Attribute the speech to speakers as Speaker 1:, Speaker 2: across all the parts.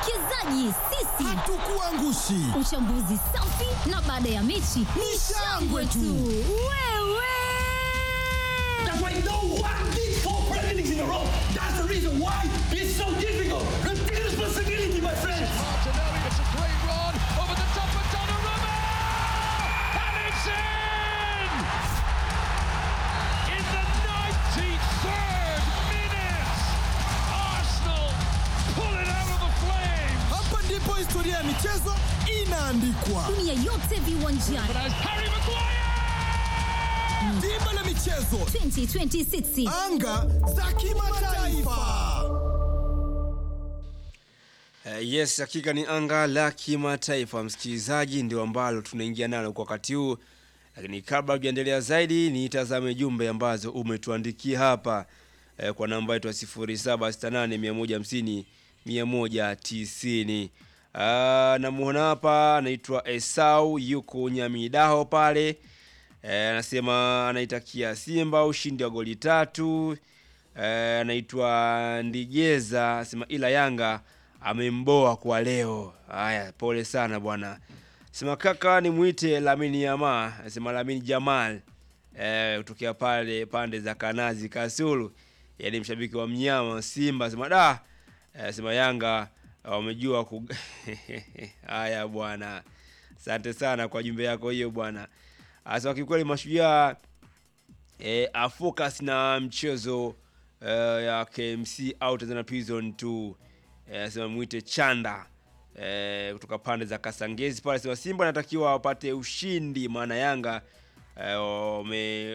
Speaker 1: Wawekezaji sisi
Speaker 2: Hatukuangushi.
Speaker 1: Uchambuzi safi na baada ya mechi ni shangwe tu. Wewe
Speaker 3: That's why no one did four Premier Leagues in a row. That's the reason why it's so difficult. Take responsibility, my friends.
Speaker 4: Martinelli, it's a great run over the top of Donnarumma! And it's in! In the 93rd minute, Arsenal pull it out of the flames!
Speaker 2: Hapa ndipo historia ya michezo inaandikwa.
Speaker 1: dunia yote viwanjani
Speaker 4: But as Harry Maguire!
Speaker 2: Dimba la michezo,
Speaker 1: 2026
Speaker 2: anga za kimataifa.
Speaker 5: Uh, yes, hakika ni anga la kimataifa msikilizaji, ndio ambalo tunaingia nalo kwa wakati huu, lakini kabla hujaendelea zaidi, nitazame jumbe ambazo umetuandikia hapa eh, kwa namba yetu ya 0768 150 190. Ah, namuona hapa anaitwa Esau yuko Nyamidaho pale Eh, anasema anaitakia Simba ushindi wa goli tatu. Eh, anaitwa Ndigeza anasema ila Yanga amemboa kwa leo. Haya, pole sana bwana. Sema kaka nimuite Lamini Yama, anasema Lamini Jamal. Eh, kutokea pale pande za Kanazi Kasulu. Yaani mshabiki wa mnyama Simba anasema da. Eh, Anasema Yanga wamejua ku Haya bwana. Asante sana kwa jumbe yako hiyo bwana. Asa kiukweli mashujaa e, afocus na mchezo e, ya KMC au Tanzania Prison 2 e, sema mwite Chanda e, kutoka pande za Kasangezi pale sema Simba anatakiwa wapate ushindi maana Yanga e, wame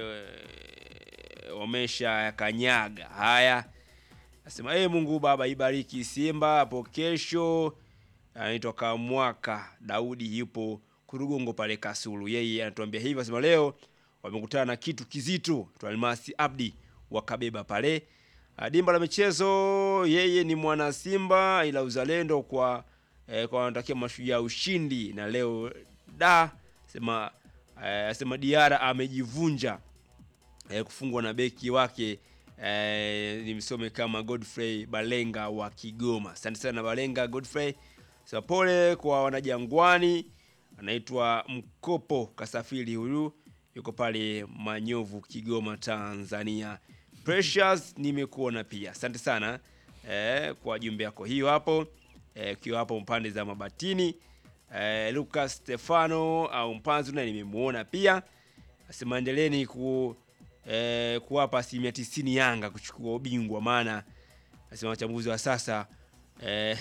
Speaker 5: wamesha kanyaga haya Nasema ee Mungu Baba ibariki Simba hapo kesho. Anaitwa Kamwaka Daudi yupo Kurugongo pale Kasulu. Yeye anatuambia hivyo, anasema leo wamekutana na kitu kizito. Almasi Abdi wakabeba pale Ah, dimba la michezo. Yeye ni mwana Simba ila uzalendo kwa eh, kwa wanatakia mashujaa ushindi na leo da sema eh, sema Diara amejivunja eh, kufungwa na beki wake eh, nimsome kama Godfrey Balenga wa Kigoma. Asante sana Balenga Godfrey. Sasa pole kwa wanajangwani. Anaitwa Mkopo Kasafiri, huyu yuko pale Manyovu, Kigoma, Tanzania. Precious nimekuona pia, asante sana eh, kwa jumbe yako hiyo hapo eh, ukiwa hapo mpande za Mabatini. Eh, Lucas Stefano au Mpanzu naye nimemuona pia, asema endeleeni ku eh, kuwapa asilimia tisini Yanga kuchukua ubingwa, maana asema wachambuzi wa sasa eh,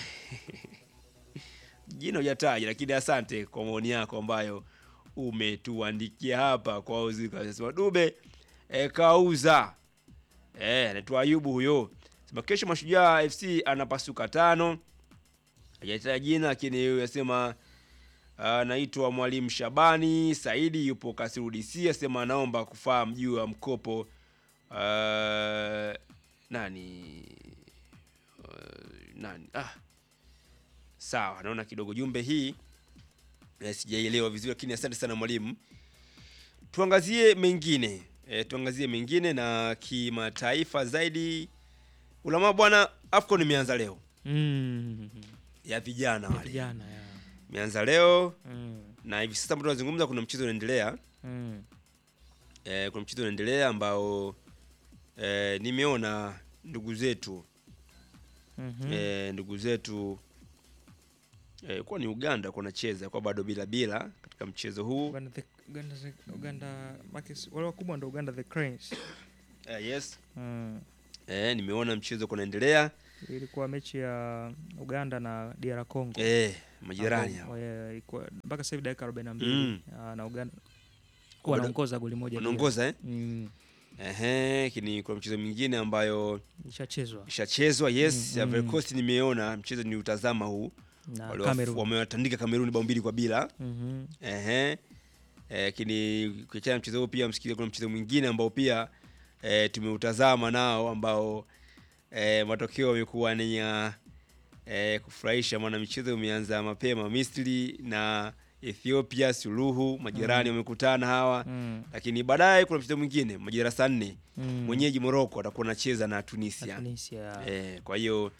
Speaker 5: jina hujataja, lakini asante kwa maoni yako ambayo umetuandikia hapa kwa uzuri. Anasema Dube e, kauza e, anaitwa Ayubu huyo. Sema kesho Mashujaa FC anapasuka tano, hajataja jina, lakini yeye anasema anaitwa Mwalimu Shabani Saidi, yupo Kasiru DC, asema anaomba kufahamu juu ya mkopo uh, nani uh, nani ah sawa naona kidogo jumbe hii eh, sijaielewa vizuri lakini asante sana mwalimu tuangazie mengine e, tuangazie mengine na kimataifa zaidi ulama bwana afcon imeanza leo
Speaker 6: Mm.
Speaker 5: ya vijana wale
Speaker 6: Vijana ya.
Speaker 5: imeanza leo
Speaker 6: Mm.
Speaker 5: na hivi sasa ambao tunazungumza kuna mchezo unaendelea
Speaker 6: Mm.
Speaker 5: e, kuna mchezo unaendelea ambao e, nimeona ndugu zetu
Speaker 6: Mhm.
Speaker 5: e, ndugu zetu e, kuwa ni Uganda kwa nacheza kwa bado bila bila katika mchezo huu
Speaker 6: Uganda the Uganda the Uganda Marcus wale wakubwa ndo Uganda the Cranes.
Speaker 5: e, yes
Speaker 6: Mm.
Speaker 5: e, nimeona mchezo kunaendelea
Speaker 6: Ilikuwa mechi ya Uganda na DR Congo.
Speaker 5: e, majirani
Speaker 6: Ambao,
Speaker 5: hao
Speaker 6: eh, ilikuwa mpaka sasa hivi dakika 42
Speaker 5: Mm.
Speaker 6: Ah, na Uganda
Speaker 5: Kwa bado-
Speaker 6: wanaongoza goli moja. bila.
Speaker 5: wanaongoza eh?
Speaker 6: Mm.
Speaker 5: Ehe, lakini kuna mchezo mwingine ambayo
Speaker 6: Ishachezwa
Speaker 5: ishachezwa yes
Speaker 6: Mm,
Speaker 5: ya
Speaker 6: mm.
Speaker 5: Ivory Coast nimeona mchezo ni utazama huu
Speaker 6: na
Speaker 5: Wale
Speaker 6: Cameroon.
Speaker 5: wamewatandika Kameruni bao mbili kwa bila
Speaker 6: Mhm.
Speaker 5: Ehe. Eh, lakini ukiachana na mchezo huu pia msikilize, kuna mchezo mwingine ambao pia eh, tumeutazama nao ambao eh, matokeo yamekuwa ni ya eh, kufurahisha, maana michezo imeanza mapema. Misri na Ethiopia suluhu, majirani wamekutana hawa
Speaker 6: Mm.
Speaker 5: lakini baadaye kuna mchezo mwingine majira saa nne
Speaker 6: Mm.
Speaker 5: mwenyeji Morocco atakuwa anacheza na
Speaker 6: Na
Speaker 5: Tunisia.
Speaker 6: Tunisia.
Speaker 5: Eh, kwa hiyo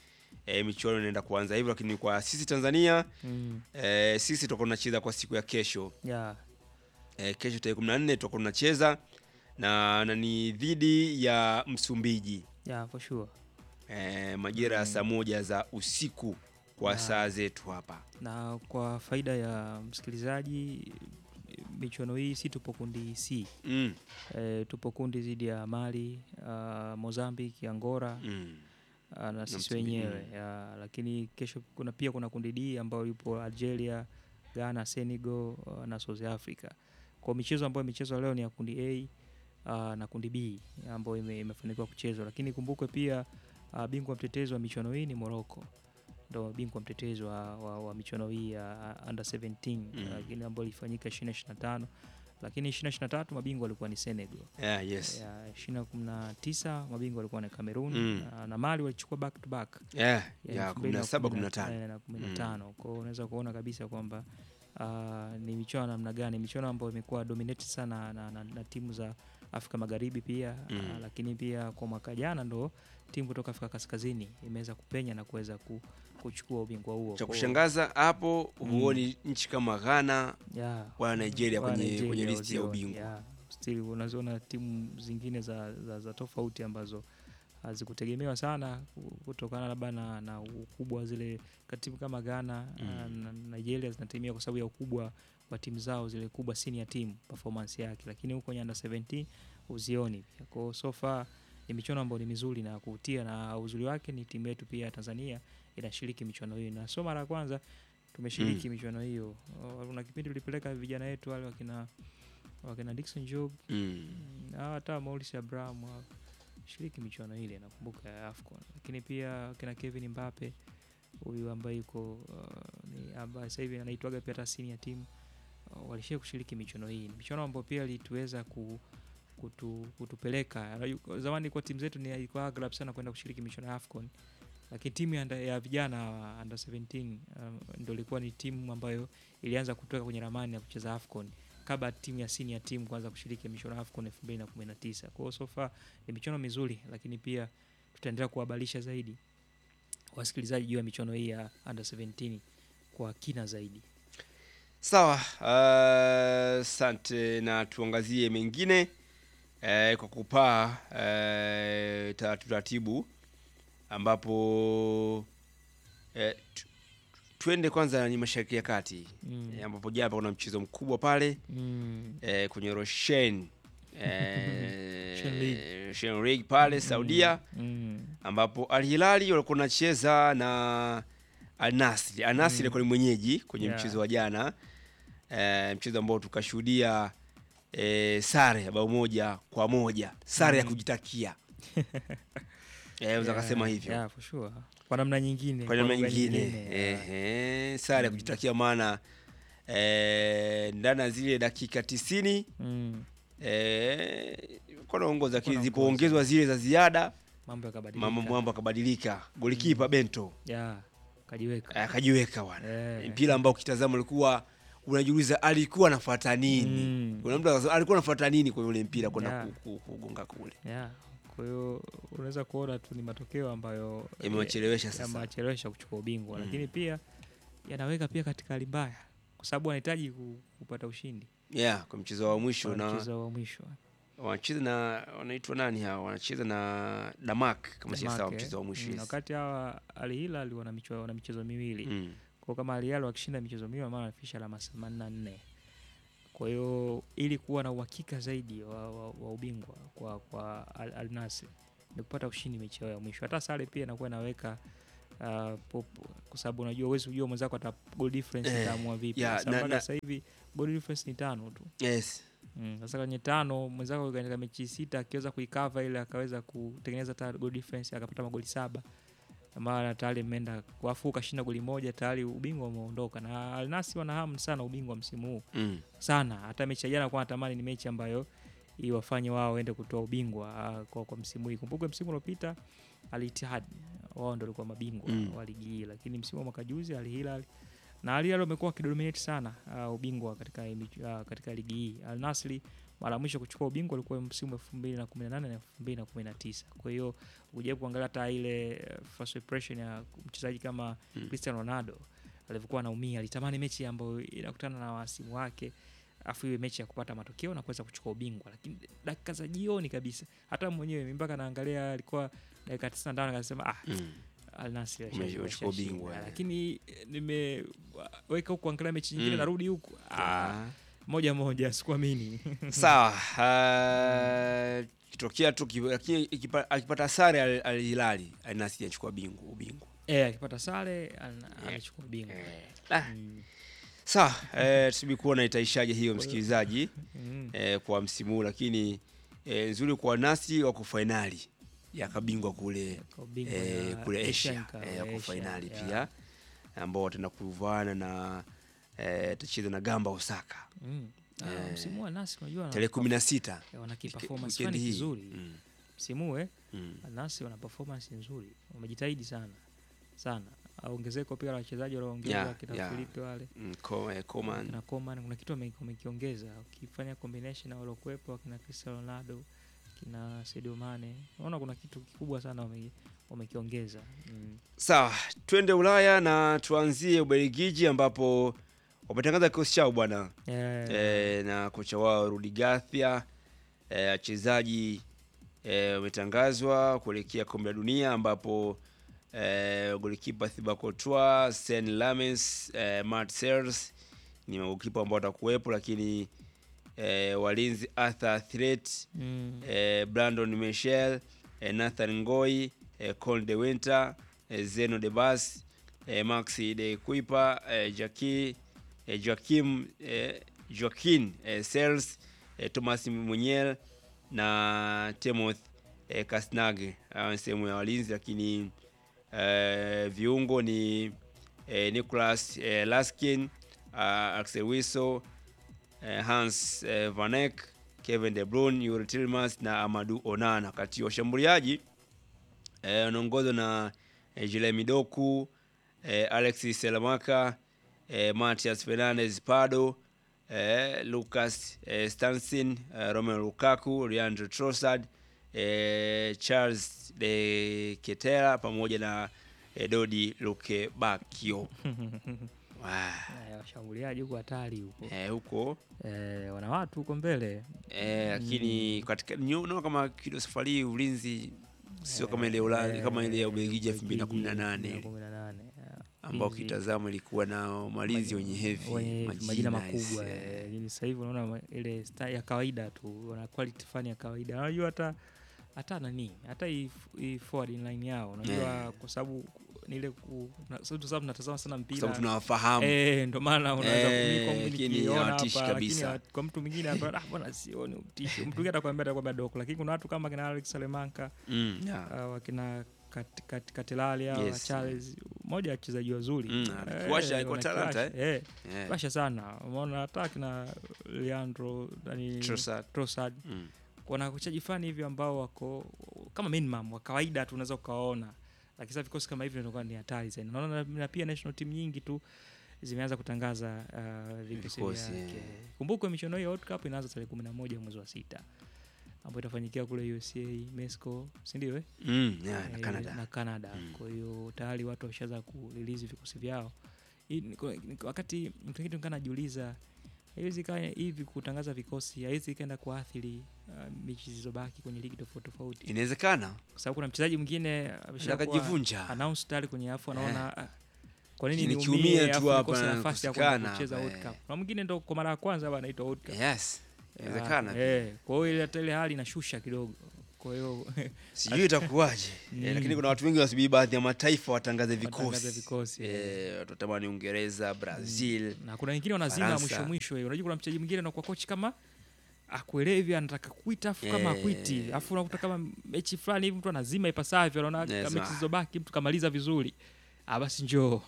Speaker 5: e, michuano inaenda kuanza hivyo, lakini kwa sisi Tanzania
Speaker 6: Mm.
Speaker 5: e, sisi tutakuwa tunacheza kwa siku ya kesho
Speaker 6: Yeah.
Speaker 5: e, kesho tarehe 14 tutakuwa tunacheza na, na ni dhidi ya Msumbiji
Speaker 6: Yeah, for sure.
Speaker 5: e, majira ya saa moja za usiku kwa
Speaker 6: Yeah.
Speaker 5: saa zetu hapa.
Speaker 6: Na kwa faida ya msikilizaji, michuano hii si tupo kundi C.
Speaker 5: Mm,
Speaker 6: E, tupo kundi dhidi ya Mali, uh, Mozambique, Angola
Speaker 5: mm.
Speaker 6: uh, na sisi
Speaker 5: Msumbiji,
Speaker 6: wenyewe ya, lakini kesho kuna pia kuna kundi D ambayo yupo Algeria, Ghana, Senegal uh, na South Africa. Kwa michezo ambayo imechezwa leo ni ya kundi A uh, na kundi B ambayo ime, imefanikiwa kuchezwa, lakini kumbukwe pia uh, bingwa mtetezi wa michuano hii ni Morocco ndo bingwa mtetezi wa, wa, wa michuano hii ya uh, under 17
Speaker 5: Mm.
Speaker 6: lakini ambayo ilifanyika 2025 lakini 2023 mabingwa walikuwa ni Senegal
Speaker 5: Yeah, yes.
Speaker 6: ya 2019 mabingwa walikuwa ni Cameroon
Speaker 5: Mm.
Speaker 6: na, na Mali walichukua back to back
Speaker 5: Yeah,
Speaker 6: ya
Speaker 5: ya
Speaker 6: 2010
Speaker 5: 17 15.
Speaker 6: eh, na 15 kwa hiyo unaweza kuona kabisa kwamba uh, ni michuano namna gani michuano ambayo imekuwa dominated sana na, na, na timu za Afrika Magharibi pia
Speaker 5: Mm.
Speaker 6: uh, lakini pia kwa mwaka jana ndo timu kutoka Afrika Kaskazini imeweza kupenya na kuweza ku, kuchukua ubingwa huo
Speaker 5: Cha
Speaker 6: Kwa hiyo-
Speaker 5: kushangaza hapo huoni nchi kama Ghana
Speaker 6: yeah,
Speaker 5: wala Nigeria
Speaker 6: wala
Speaker 5: kwenye,
Speaker 6: Nigeria
Speaker 5: kwenye listi ya
Speaker 6: wazioni,
Speaker 5: ubingwa.
Speaker 6: yeah. Still unaziona timu zingine za, za, za tofauti ambazo hazikutegemewa sana ku- kutokana labda na, na ukubwa wa zile katimu kama Ghana
Speaker 5: Mm.
Speaker 6: na Nigeria zinategemea kwa sababu ya ukubwa wa timu zao zile kubwa senior team performance yake, lakini huko nyanda 17 uzioni pia. Kwa hiyo so far ni michuano ambayo ni mizuri na ya kuvutia, na uzuri wake ni timu yetu pia ya Tanzania inashiriki michuano hiyo, na sio mara ya kwanza tumeshiriki michuano hiyo. Oh, Kuna kipindi tulipeleka vijana wetu wale wakina wakina Dickson Job
Speaker 5: Mm.
Speaker 6: na hata Maurice Abraham hao, shiriki michuano ile nakumbuka ya AFCON, lakini pia kina Kevin Mbappe huyu ambaye yuko uh, ni ambaye sasa hivi anaitwaga pia hata senior team uh, walishia kushiriki michuano hii. Ni michuano ambayo pia ilituweza ku, kutu, kutupeleka Unajua, zamani kwa timu zetu ni ilikuwa aghalabu sana kwenda kushiriki michuano ya AFCON, lakini timu ya, anda- ya vijana wa under 17 um, ndio ilikuwa ni timu ambayo ilianza kutoka kwenye ramani ya kucheza AFCON kabla timu ya senior team kuanza kushiriki michuano ya AFCON 2019. Kwa hiyo so far ni michuano mizuri, lakini pia tutaendelea kuhabarisha zaidi wasikilizaji juu ya michuano hii ya under 17 kwa kina zaidi.
Speaker 5: Sawa, asante na tuangazie mengine eh, kwa kupaa eh, taratibu taratibu, ambapo eh, tu- tuende kwanza ni Mashariki ya Kati
Speaker 6: Mm.
Speaker 5: eh, ambapo japa kuna mchezo mkubwa pale
Speaker 6: Mm.
Speaker 5: eh, kwenye Roshen eh,
Speaker 6: Shen League.
Speaker 5: Shen League pale Saudia
Speaker 6: Mm.
Speaker 5: ambapo Al Hilali walikuwa wanacheza na Al Nassr. Al Nassr ilikuwa ni mwenyeji kwenye
Speaker 6: Yeah.
Speaker 5: mchezo wa jana e, mchezo ambao tukashuhudia e, sare ya bao moja kwa moja, sare ya kujitakia e, unaweza
Speaker 6: Yeah,
Speaker 5: kasema hivyo
Speaker 6: yeah, for sure. Kwa namna nyingine,
Speaker 5: kwa namna
Speaker 6: lugha
Speaker 5: nyingine
Speaker 6: yeah.
Speaker 5: ehe, sare ya kujitakia, maana e, ndani ya zile dakika tisini
Speaker 6: Mm.
Speaker 5: e, naongoza, lakini
Speaker 6: Wanaongoza.
Speaker 5: zilipoongezwa zile za ziada
Speaker 6: Mambo yakabadilika.
Speaker 5: mambo mambo akabadilika. Golikipa Bento
Speaker 6: yeah, kajiweka.
Speaker 5: akajiweka bwana
Speaker 6: Eh.
Speaker 5: mpira ambao ukitazama ulikuwa unajiuliza alikuwa anafuata nini
Speaker 6: Mm.
Speaker 5: kuna mtu akasema, alikuwa anafuata nini kwenye ule mpira kwenda
Speaker 6: Yeah.
Speaker 5: ku- ku- kugonga kule
Speaker 6: Yeah. Kwa hiyo unaweza kuona tu ni matokeo ambayo
Speaker 5: Yamewachelewesha sasa.
Speaker 6: yamewachelewesha kuchukua ubingwa,
Speaker 5: Mm.
Speaker 6: lakini pia yanaweka pia katika hali mbaya, kwa sababu wanahitaji ku- kupata ushindi
Speaker 5: yeah kwa mchezo wa mwisho
Speaker 6: kwa
Speaker 5: na
Speaker 6: mchezo wa mwisho.
Speaker 5: wanacheza na wanaitwa nani hawa wanacheza na Damak kama si sawa
Speaker 6: Denmark,
Speaker 5: mchezo wa
Speaker 6: eh.
Speaker 5: mwisho
Speaker 6: Mm,
Speaker 5: yes.
Speaker 6: wakati hawa Al Hilal wana michezo, wana michezo miwili
Speaker 5: mm.
Speaker 6: kwa kama Al Hilal wakishinda michezo miwili maana wanafikisha alama themanini na nne. Kwa hiyo ili kuwa na uhakika zaidi wa, wa, wa ubingwa kwa, kwa Al, Al Nassr ni kupata ushindi mechi yao ya mwisho. Hata sare pia inakuwa inaweka uh, popo kwa sababu unajua huwezi kujua mwenzako ata goal difference
Speaker 5: Eh,
Speaker 6: itaamua vipi.
Speaker 5: yeah,
Speaker 6: Sasa
Speaker 5: na-
Speaker 6: mpaka
Speaker 5: na-
Speaker 6: sasa hivi goal difference ni tano tu.
Speaker 5: yes
Speaker 6: Mm, sasa kwenye tano mwenzako katika mechi sita akiweza kuikava ile akaweza kutengeneza hata goal difference akapata magoli saba maana tayari mmeenda wafu ukashinda goli moja tayari ubingwa umeondoka na Al Nassr wana hamu sana ubingwa msimu huu
Speaker 5: mm.
Speaker 6: sana hata mechi ya jana kwa natamani ni mechi ambayo iwafanye wao waende kutoa ubingwa ah, kwa, kwa msimu hii kumbuke msimu uliopita Al Ittihad wao ndio walikuwa mabingwa
Speaker 5: Mm.
Speaker 6: wa ligi hii lakini msimu wa mwaka juzi Al Hilal na Al Hilal wamekuwa wakidominate sana uh, ubingwa katika, hii mich- ah, katika ligi hii Al Nassr mara ya mwisho kuchukua ubingwa ulikuwa msimu elfu mbili na kumi na nane na elfu mbili na kumi na tisa kwa hiyo ukijaribu kuangalia hata ile eh, first impression ya mchezaji kama Cristiano Ronaldo alivyokuwa anaumia alitamani mechi ambayo inakutana na wasimu wake afu iwe mechi ya kupata matokeo na kuweza kuchukua ubingwa lakini dakika za jioni kabisa hata mwenyewe mimi mpaka naangalia alikuwa dakika 95 akasema ah
Speaker 5: Mm.
Speaker 6: Al Nassr
Speaker 5: Ume-
Speaker 6: ashashinda,
Speaker 5: umechukua
Speaker 6: ashashinda.
Speaker 5: ubingwa, eh.
Speaker 6: lakini eh, nimeweka huku kuangalia mechi nyingine
Speaker 5: Mm.
Speaker 6: narudi huku ah,
Speaker 5: Ah.
Speaker 6: moja moja sikuamini
Speaker 5: sawa uh, kitokea tu ki- lakini ikipa- akipata sare Al- Al Hilali Al Nassr anachukua bingu ubingwa
Speaker 6: eh akipata sare ana- anachukua ubingwa
Speaker 5: Ah.
Speaker 6: Mm.
Speaker 5: sawa eh, tusubi kuona itaishaje hiyo msikilizaji
Speaker 6: Mm.
Speaker 5: eh, kwa msimu huu lakini eh, nzuri kwa nasi wako fainali ya kabingwa kule
Speaker 6: Kwa ubingwa
Speaker 5: eh,
Speaker 6: ya
Speaker 5: kule
Speaker 6: Asian
Speaker 5: Asia
Speaker 6: Cup,
Speaker 5: eh, wako
Speaker 6: Asia,
Speaker 5: fainali
Speaker 6: yeah.
Speaker 5: pia ambao wataenda kuvaana na eh, tacheza na Gamba Osaka
Speaker 6: Mm. Ah,
Speaker 5: Eh,
Speaker 6: msimu wa nasi unajua
Speaker 5: tarehe kumi na sita
Speaker 6: wana
Speaker 5: Wike-
Speaker 6: performance
Speaker 5: weekend
Speaker 6: fulani
Speaker 5: hii.
Speaker 6: kizuri
Speaker 5: Mm,
Speaker 6: msimu huu, eh
Speaker 5: mm.
Speaker 6: nasi wana performance nzuri wamejitahidi sana sana Ah, ongezeko pia la wachezaji walioongeza
Speaker 5: Yeah,
Speaker 6: kina
Speaker 5: yeah.
Speaker 6: Filipe wale
Speaker 5: Mm, Ko- eh, Coman
Speaker 6: kina Coman kuna kitu wame- wamekiongeza ukifanya combination na waliokuwepo akina Cristiano Ronaldo kina Sadio Mane unaona kuna kitu kikubwa sana wame- wamekiongeza mm.
Speaker 5: Sawa, twende Ulaya na tuanzie Ubelgiji ambapo wametangaza kikosi chao bwana
Speaker 6: Eh,
Speaker 5: e, na kocha wao Rudi Garcia. Eh, Wachezaji e, wametangazwa kuelekea kombe la dunia ambapo e, golikipa Thibaut Courtois, Sen Lammens, e, Matt Sels ni magolikipa ambao watakuwepo, lakini e, walinzi Arthur Threat
Speaker 6: mm.
Speaker 5: eh, Brandon Michel eh, Nathan Ngoi eh, Col de Winter eh, Zeno de Bas eh, Maxi de Kuipa eh, Jackie eh, Joaquim eh, Joaquin eh, Sels eh, Thomas Munyel na Timothy eh, Kasnage hawa ni sehemu ya walinzi, lakini eh, viungo ni eh, Nicolas eh, Laskin uh, Axel Witsel eh, Hans eh, Van Eyck, Kevin De Bruyne, Yuri Tillmans na Amadou Onana. Kati ya washambuliaji eh, wanaongozwa na eh, Jeremy Doku, eh, Alexis Selamaka, eh, Matias Fernandez Pardo, eh, Lucas eh, Stansin, eh, Romelu Lukaku, Leandro Trossard, eh, Charles de Ketela pamoja na eh, Dodi Lukebakio. Wow.
Speaker 6: Eh, washambuliaji huko hatari huko
Speaker 5: Eh, huko
Speaker 6: eh, wana watu huko mbele
Speaker 5: Eh, lakini katika niona kama kido safari hii ulinzi sio kama ile Ulaya kama ile ya Ubelgiji elfu mbili na kumi na nane
Speaker 6: 2018, yeah.
Speaker 5: ambao
Speaker 6: Ulinzi
Speaker 5: kitazama ilikuwa na malinzi wenye heavy
Speaker 6: wenye majina makubwa
Speaker 5: eh.
Speaker 6: eh, lakini sasa hivi unaona ma- ile style ya kawaida tu wana quality fani ya kawaida unajua hata hata nani hata hii hii forward line yao unajua
Speaker 5: Eh.
Speaker 6: kwa sababu ni ile ku- na- sababu kwa sababu tunatazama sana
Speaker 5: Kwa
Speaker 6: mpira
Speaker 5: sababu tunawafahamu
Speaker 6: Eh, ndo maana unaweza
Speaker 5: Eh,
Speaker 6: kumi- kwangu
Speaker 5: lakini
Speaker 6: nikiona
Speaker 5: hawatishi
Speaker 6: hapa, lakini
Speaker 5: kabisa.
Speaker 6: hawa- kwa mtu mwingine hapa ah, bwana sioni utishi. Mtu mwingine atakwambia atakwambia doko, lakini kuna watu kama kina Alex Salemanka
Speaker 5: mm, yeah.
Speaker 6: uh, wakina Kat- Kat- Katelali hawa
Speaker 5: Yes.
Speaker 6: Charles, moja ya wachezaji wazuri
Speaker 5: Mm,
Speaker 6: Eh,
Speaker 5: anakiwasha, iko
Speaker 6: wana
Speaker 5: talanta,
Speaker 6: kiwasha, eh,
Speaker 5: Eh,
Speaker 6: kiwasha sana. Umeona hata kina Leandro nani
Speaker 5: Trossard.
Speaker 6: Trossard
Speaker 5: mm.
Speaker 6: kuna wachezaji fulani hivi ambao wako kama minimum wa kawaida tu unaweza ukawaona, lakini sasa vikosi kama hivi inakuwa ni hatari zaidi. Naona na, na pia national team nyingi tu zimeanza kutangaza uh, vikosi
Speaker 5: Vikosi,
Speaker 6: vyake.
Speaker 5: eh.
Speaker 6: Kumbukwe michuano hii ya World Cup inaanza tarehe kumi na moja mwezi wa sita ambayo itafanyikia kule USA, Mexico, si ndio? eh?
Speaker 5: Mm, yeah, na
Speaker 6: Eh,
Speaker 5: Canada
Speaker 6: na Canada.
Speaker 5: Mm.
Speaker 6: Kwa hiyo tayari watu washaanza kurelease vikosi vyao. Hii ni- kwa- ni- wakati mtu mwingine kana najiuliza haiwezi kaa hivi kutangaza vikosi haiwezi ikaenda kuathiri uh, mechi zilizobaki kwenye ligi tofauti tofauti,
Speaker 5: inawezekana
Speaker 6: kwa sababu kuna mchezaji mwingine ameshakuwa
Speaker 5: akajivunja
Speaker 6: announce tayari kwenye afu anaona ah, kwa nini
Speaker 5: Nikiumia
Speaker 6: niumie
Speaker 5: tu
Speaker 6: afu
Speaker 5: hapa
Speaker 6: nikose
Speaker 5: na
Speaker 6: nafasi ya kwenda
Speaker 5: kukosekana
Speaker 6: kucheza
Speaker 5: hapa,
Speaker 6: World
Speaker 5: eh.
Speaker 6: Cup. Na mwingine ndo kwa mara ya kwanza hapa anaitwa World Cup.
Speaker 5: yes inawezekana
Speaker 6: Ah, eh, kwa hiyo ile hata ile hali inashusha kidogo. Kwa hiyo
Speaker 5: sijui itakuwaje
Speaker 6: Mm.
Speaker 5: eh, lakini kuna watu wengi wasubiri baadhi ya mataifa watangaze
Speaker 6: Watangaze
Speaker 5: vikosi
Speaker 6: vikosi,
Speaker 5: eh, watu watamani Uingereza Brazil
Speaker 6: na kuna wengine wanazima
Speaker 5: Faransa.
Speaker 6: mwisho mwisho hiyo. Unajua kuna mchezaji mwingine anakuwa kochi kama akuelevi anataka kuita afu kama
Speaker 5: Eh.
Speaker 6: akuiti afu unakuta kama mechi fulani hivi mtu anazima ipasavyo, anaona
Speaker 5: Yes,
Speaker 6: kama mechi
Speaker 5: ah.
Speaker 6: zilizobaki mtu kamaliza vizuri, ah, basi njoo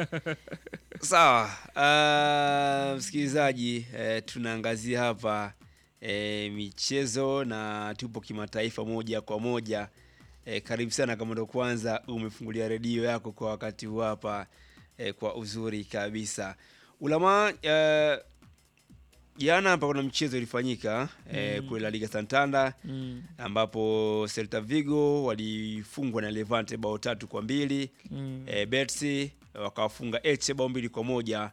Speaker 5: Sawa, uh, msikilizaji eh, tunaangazia hapa eh, michezo na tupo kimataifa moja kwa moja. Eh, karibu sana kama ndo kwanza umefungulia redio yako kwa wakati huu hapa eh, kwa uzuri kabisa. Ulama eh, jana hapa kuna mchezo ilifanyika eh, kule La Liga Santander
Speaker 6: Mm.
Speaker 5: ambapo Celta Vigo walifungwa na Levante bao tatu kwa mbili
Speaker 6: Mm.
Speaker 5: e, Betis wakawafunga Elche bao mbili kwa moja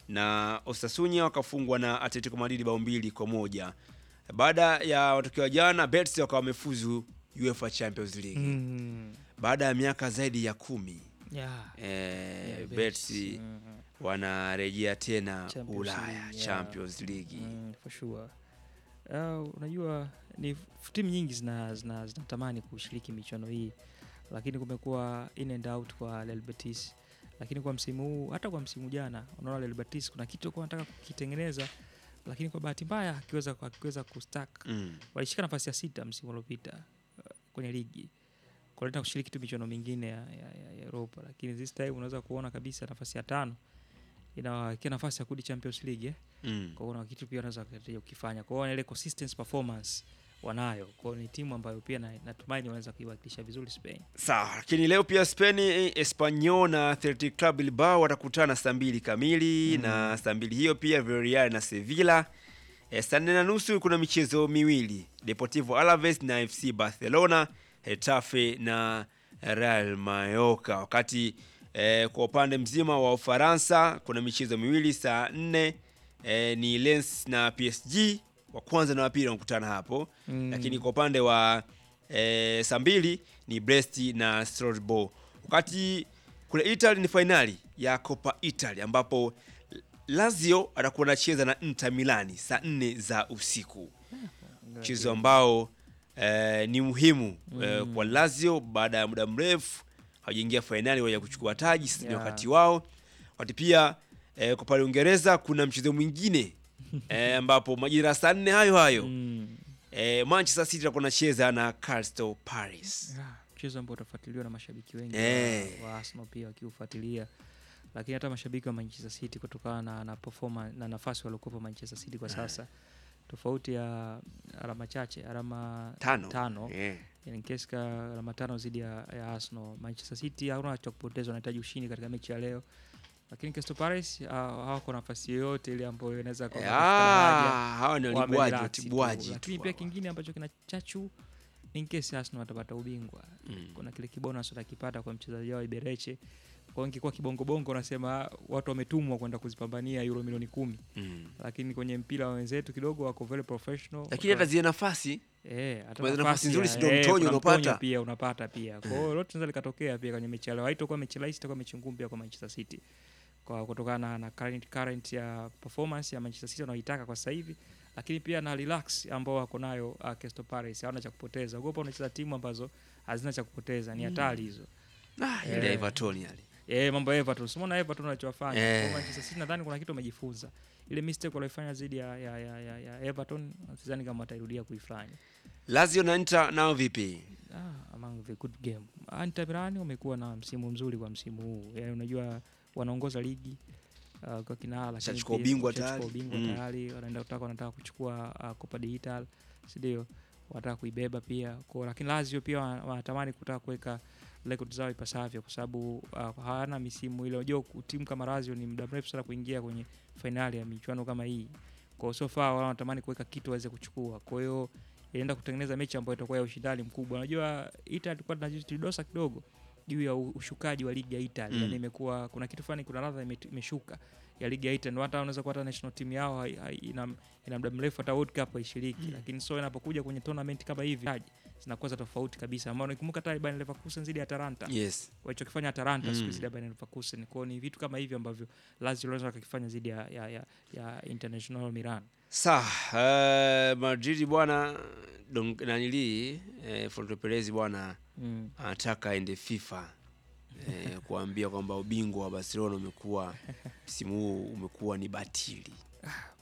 Speaker 5: na Osasuna wakafungwa na Atletico Madrid bao mbili kwa moja. Baada ya matokeo ya jana, Betis wakawa wamefuzu UEFA Champions League
Speaker 6: Mm.
Speaker 5: baada ya miaka zaidi ya kumi.
Speaker 6: Yeah.
Speaker 5: E,
Speaker 6: Yeah,
Speaker 5: Betis
Speaker 6: Mm.
Speaker 5: wanarejea tena
Speaker 6: Champions
Speaker 5: Ulaya
Speaker 6: League, yeah.
Speaker 5: Champions League.
Speaker 6: Mm, for sure. Uh, unajua ni f- timu nyingi zina zina- zinatamani kushiriki michuano hii, lakini kumekuwa in and out kwa Real Betis, lakini kwa msimu huu, hata kwa msimu jana, unaona Real Betis kuna kitu kwa nataka kukitengeneza, lakini kwa bahati mbaya akiweza akiweza kustack
Speaker 5: Mm.
Speaker 6: walishika nafasi ya sita msimu uliopita uh, kwenye ligi kuleta kushiriki tu michuano mingine ya, ya, ya, ya Europa, lakini this time unaweza kuona kabisa nafasi ya tano inawakia nafasi ya kurudi Champions League eh?
Speaker 5: Mm.
Speaker 6: Kwa hiyo kuna kitu pia wanaweza kuendelea kukifanya. Kwa hiyo ile consistent performance wanayo. Kwa hiyo ni timu ambayo pia na- natumaini wanaweza kuiwakilisha vizuri Spain.
Speaker 5: Sawa, lakini leo pia Spain, Espanyol na Athletic Club Bilbao watakutana saa mbili kamili na saa mbili hiyo pia Villarreal na Sevilla. E, saa nne na nusu kuna michezo miwili Deportivo Alaves na FC Barcelona, Hetafe na Real Mallorca. Wakati e, kwa upande mzima wa Ufaransa kuna michezo miwili saa nne e, ni Lens na PSG, wa kwanza na wa pili wanakutana hapo
Speaker 6: Mm.
Speaker 5: lakini kwa upande wa e, saa mbili ni Brest na Strasbourg. Wakati kule Italy ni fainali ya Coppa Italy ambapo Lazio atakuwa anacheza na Inter Milani saa nne za usiku, mchezo ambao e, ni muhimu e, kwa Lazio baada ya muda mrefu hawajaingia fainali waja kuchukua taji. Sasa ni
Speaker 6: Yeah.
Speaker 5: wakati wao. Wakati pia e, kwa pale Uingereza kuna mchezo mwingine e, ambapo majira ya saa nne hayo hayo
Speaker 6: Mm.
Speaker 5: E, Manchester City atakuwa anacheza na Crystal Palace.
Speaker 6: Yeah, mchezo ambao utafuatiliwa na mashabiki wengi
Speaker 5: Eh.
Speaker 6: wa, wa Arsenal pia wakiufuatilia, lakini hata mashabiki wa Manchester City kutokana na, na performance na nafasi waliokuwa Manchester City kwa sasa, tofauti ya alama chache, alama
Speaker 5: Tano.
Speaker 6: tano
Speaker 5: Eh.
Speaker 6: in case ka alama tano zidi ya, ya Arsenal. Manchester City hauna cha kupoteza, wanahitaji ushindi katika mechi ya leo, lakini Crystal Palace ah, hawako nafasi yoyote ile ambayo inaweza kuwa
Speaker 5: Ah, hawa ni
Speaker 6: Wamerelax
Speaker 5: walibwaji
Speaker 6: tu.
Speaker 5: watibwaji
Speaker 6: lakini
Speaker 5: tu
Speaker 6: pia
Speaker 5: hawa.
Speaker 6: kingine ambacho kina chachu in case Arsenal watapata ubingwa
Speaker 5: Mm.
Speaker 6: kuna kile kibonus watakipata kwa mchezaji wao Ibereche kwa hiyo ingekuwa kibongobongo unasema watu wametumwa kwenda kuzipambania euro milioni kumi
Speaker 5: Mm.
Speaker 6: lakini kwenye mpira wa wenzetu kidogo wako very professional
Speaker 5: Lakini hata zile nafasi
Speaker 6: Eh, hata
Speaker 5: Kuna nafasi
Speaker 6: nafasi
Speaker 5: nzuri
Speaker 6: ya-
Speaker 5: si ndio
Speaker 6: eh,
Speaker 5: mtonyo
Speaker 6: kuna
Speaker 5: unaopata?
Speaker 6: mtonyo pia unapata pia. Kwa hiyo lote linaweza likatokea pia kwenye mechi ya leo. Haitakuwa mechi rahisi, itakuwa mechi ngumu pia kwa Manchester City. Kwa kutokana na, na current, current ya performance ya Manchester City wanaoitaka kwa sasa hivi, lakini pia na relax ambao wako nayo uh, Crystal Palace hawana cha kupoteza. Ogopa unacheza timu ambazo hazina cha kupoteza, ni hatari hizo.
Speaker 5: ah, ile
Speaker 6: Eh.
Speaker 5: Everton yale.
Speaker 6: Eh, mambo ya Everton. Simona Everton wanachofanya.
Speaker 5: Eh.
Speaker 6: Kwa Manchester City nadhani kuna kitu wamejifunza. Ile mistake walioifanya dhidi ya, ya, ya, ya, ya Everton sidhani kama watairudia kuifanya.
Speaker 5: Lazio na Inter nao vipi?
Speaker 6: Ah, among the good game. Inter Milan wamekuwa na msimu mzuri kwa msimu huu. Yaani unajua wanaongoza ligi uh, kwa kinara lakini
Speaker 5: Washachukua
Speaker 6: pia
Speaker 5: ubingwa
Speaker 6: washachukua
Speaker 5: tayari.
Speaker 6: ubingwa
Speaker 5: Mm.
Speaker 6: tayari wanaenda kutaka wanataka kuchukua uh, Coppa d'Italia, si ndio? Wanataka kuibeba pia. Kwa lakini Lazio pia wana- wanatamani kutaka kuweka record zao ipasavyo kwa sababu uh, hawana misimu ile. Unajua timu kama Lazio ni muda mrefu sana kuingia kwenye fainali ya michuano kama hii. Kwa hiyo so far wao wanatamani kuweka kitu waweze kuchukua. Kwa hiyo inaenda kutengeneza mechi ambayo itakuwa ya ushindani mkubwa. Unajua Italy tulikuwa tunajidosa kidogo juu ya u- ushukaji wa ligi ya Italy.
Speaker 5: Mm.
Speaker 6: Yaani imekuwa kuna kitu fulani, kuna ladha ime- imeshuka ya ligi ya Italy. Ndio hata unaweza kuwa hata national team yao hai- hai- ina, ina muda mrefu hata World Cup haishiriki. Lakini so inapokuja kwenye tournament kama hivi zinakuwa za tofauti kabisa. Ambao nikumbuka hata Bayer Leverkusen zidi ya Atalanta
Speaker 5: Yes.
Speaker 6: walichokifanya Atalanta
Speaker 5: Mm.
Speaker 6: siku zile Bayer Leverkusen. Kwa hiyo ni vitu kama hivyo ambavyo Lazio wanaweza wakakifanya zidi ya, ya, ya, ya International Milan.
Speaker 5: Sawa, uh, Madrid bwana dong- nanili eh, Florentino Perez bwana
Speaker 6: Mm.
Speaker 5: anataka aende FIFA eh, kuambia kwamba ubingwa wa Barcelona umekuwa msimu huu umekuwa ni batili.